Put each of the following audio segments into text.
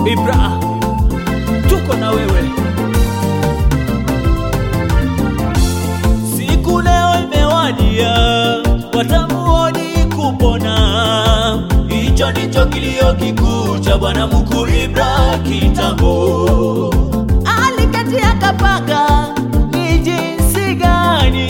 Ibra, tuko na wewe. Siku leo imewadia, watamuoni kupona. Hicho ndicho kilio kikuu cha bwana mkuu Ibra kitambo. Aliketi akapanga ni jinsi gani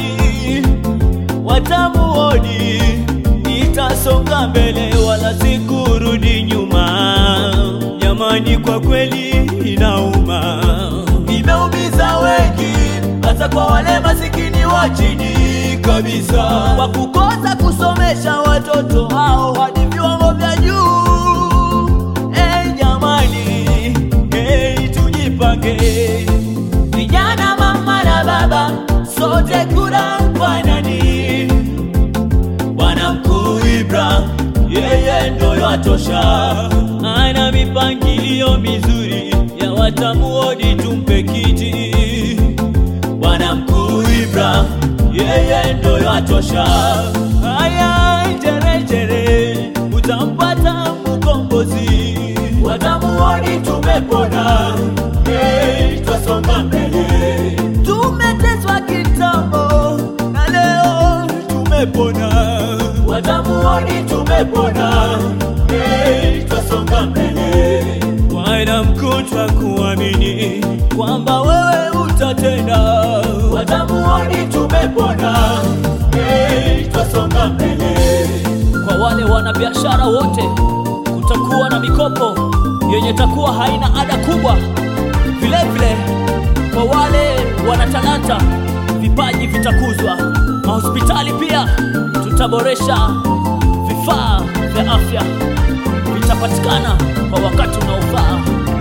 watamuoni itasonga mbele wala sikurudi nyuma. Jamani, kwa kweli inauma, imeumiza wengi, hasa kwa wale masikini wa chini kabisa, kwa kukosa kusomesha watoto hao hadi viwango vya juu. Hey, jamani, hey, tujipange vijana, mama na baba, sote kura kwa nani? Bwana mkuu Ibra, yeye ndo yatosha, ana mipangilio mizuri ya watamuodi, tumpe kiti. Bwana mkuu Ibra, yeye ndo yatosha. Haya, jerejere, utampata mkombozi, watamuodi, tumepona, hey, twasonga mbele, tumeteswa kitambo na leo tumepona, watamuoni tumepona, hey, twasonga mbele. Bwana mkuu, twakuamini kwamba wewe utatenda, watamuoni tumepona, hey, twasonga mbele. Kwa wale wanabiashara wote, kutakuwa na mikopo yenye takuwa haina ada kubwa. Vile vile kwa wale wana talanta, vipaji vitakuzwa. Mahospitali pia tutaboresha, vifaa vya afya vitapatikana kwa wakati unaofaa.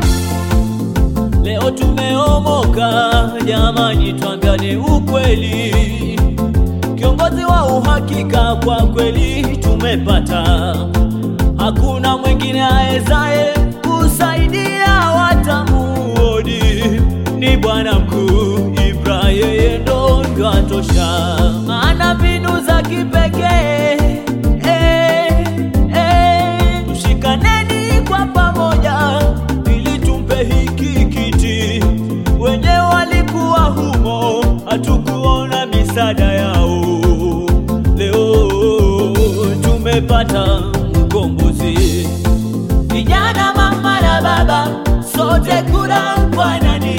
Leo tumeomoka jamani, twambiane ukweli, kiongozi wa uhakika kwa kweli tumepata. Hakuna mwingine awezaye kusaidia watamuodi, ni bwana mkuu Ibra, yeye ndo atosha, ana mbinu za kipekee eh, eh. Tushikaneni kwa pamoja ili tumpe hiki kiti. Wenye walikuwa humo hatukuona misaada yao, leo tumepata mkombozi. Vijana, mama na baba, sote kura kwa nani?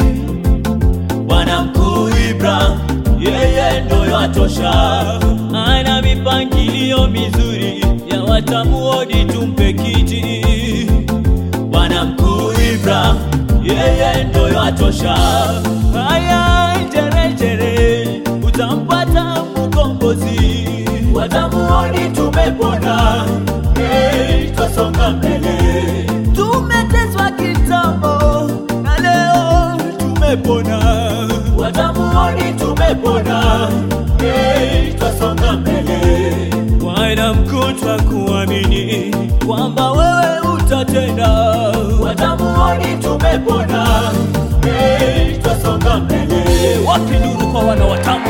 Bwana mkuu Ibra, yeye ndo yatosha, ana mipangilio mizuri ya watamuodi, tumpe kiti. Bwana mkuu Ibra, yeye ndo yatosha. Haya, jerejere, utampata mkombozi, watamuoni tumepona, hey, twasonga mbele, tumeteswa kitambo na leo tumepona, watamuoni tumepona, hey, twasonga mbele. Bwana mkuu, twakuamini kwamba wewe utatenda, watamuoni tumepona, hey, twasonga mbele. Wapi nuru kwa wana watamu?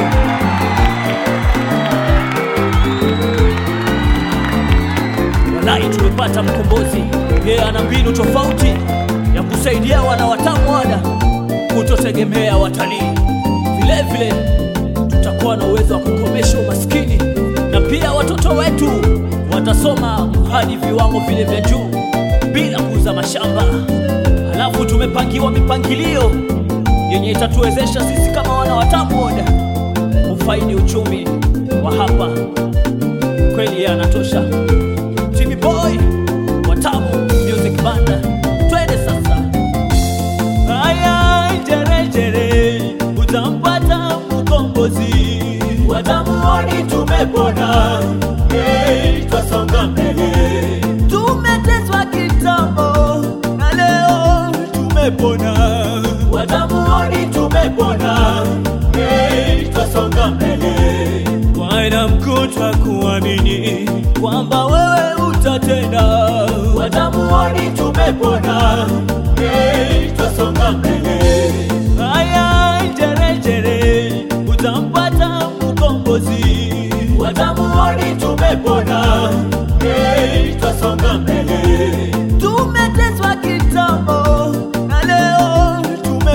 Walai, tumepata mkombozi, yeye ana mbinu tofauti ya kusaidia wana watamu wada kutotegemea watalii. Vile vile tutakuwa na uwezo wa kukomesha umaskini na pia watoto wetu watasoma hadi viwango vile vya juu bila kuuza mashamba. Halafu tumepangiwa mipangilio yenye itatuwezesha sisi kama wana watamu woda kufaidi uchumi wa hapa. Kweli yeye anatosha. Timmy Boy, Watamu Music Band, twende sasa. Haya, jerejere, utampata mkombozi, watamuoni tumepona, hey, twasonga mbele, tumeteswa kitambo na leo tumepona, watamuoni tumepona, hey, twasonga mbele. Bwana mkuu, twakuamini kwamba wewe utatenda, watamuoni tumepona, hey, twasonga mbele. Haya, jerejere, utampata mkombozi, watamuoni tumepona, hey, twasonga mbele, tumeteswa kitambo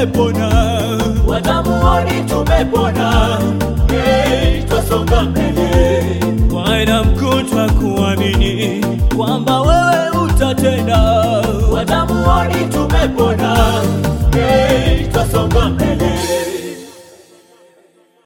tumepona, watamuoni tumepona, hey, twasonga mbele. Bwana mkuu twakuamini kwamba wewe utatenda, watamuoni tumepona, hey, twasonga mbele.